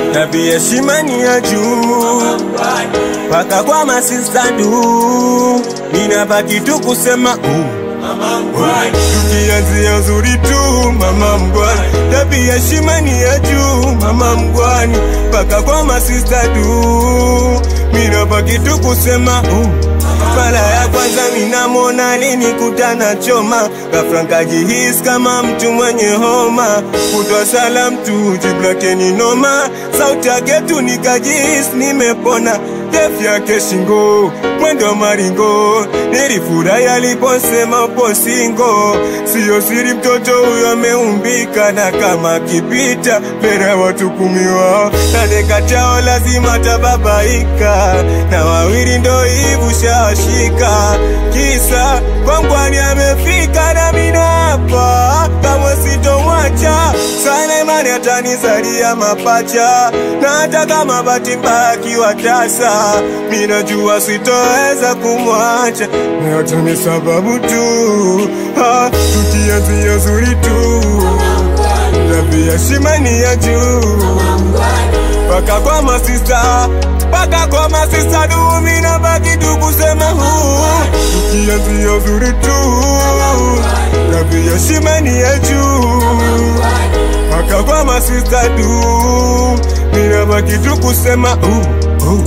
tabia heshima ni ya juu paka kwa masista du, ninabaki tu kusema uh. Tukianzia uzuri tu mama mgwani, tabia heshima ni ya juu mama mgwani, paka kwa masista du, ninabaki tu kusema uh. Mara ya kwanza minamona alinikutana choma, ghafla nkajihisi kama mtu mwenye homa, kutwa salam tu jibu lake ni noma, sauti yake tu nikajihisi nimepona, ndefu yake shingo, mwendo maringo, nilifurahi aliposema upo singo, siyo siri mtoto huyo ameumbika, na kama akipita mbele ya watu kumi wao nane kati yao lazima tababaika, na wawili ndo hivu shawashika, kisa kwangwani amefika na mina hapa kamwe sitomwacha sana, imani atanizalia mapacha, na hata kama bahati mbaya akiwa tasa, minajua sitoweza kumwacha, na yote ni sababu tu ha, tukianzia zuri tu tabia heshima ni ya juu paka kwa masista paka kwa masista du, mina baki tu kusema huu, tukianzia uzuri tu tabia heshima ni ya juu paka kwa masista du, mina baki tu kusema uh, uh.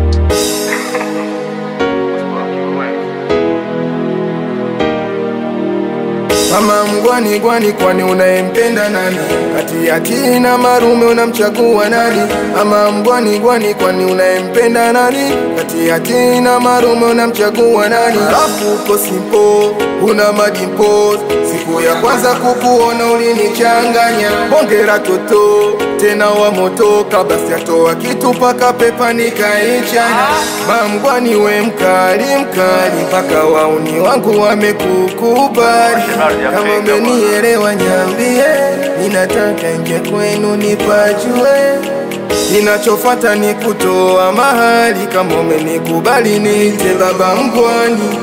Mama mgwani gwani, kwani unayempenda nani? Kati ya kina marume unamchagua nani? Mama mgwani gwani, kwani unayempenda nani? Kati ya kina marume unamchagua nani? Alafu uko simpo, una madimpo. Siku ya kwanza kukuona ulinichanganya, bongera toto tena wa moto, kabla sijatoa kitu paka pepa nikaichana. Mamgwani we mkali mkali, mpaka wauni wangu wamekukubali. Kama umenielewa nyambie, ninataka nje kwenu nipajue. Ninachofata ni kutoa mahali, kama umenikubali niite baba mgwani.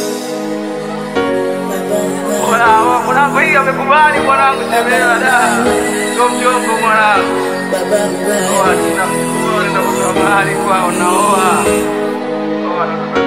Mwanangu hii amekubali mwanangu, shemewa da. Sio mchongo mwanangu. Oa, sina mchongo, nenda kwa mahali kwao naoa. Oa,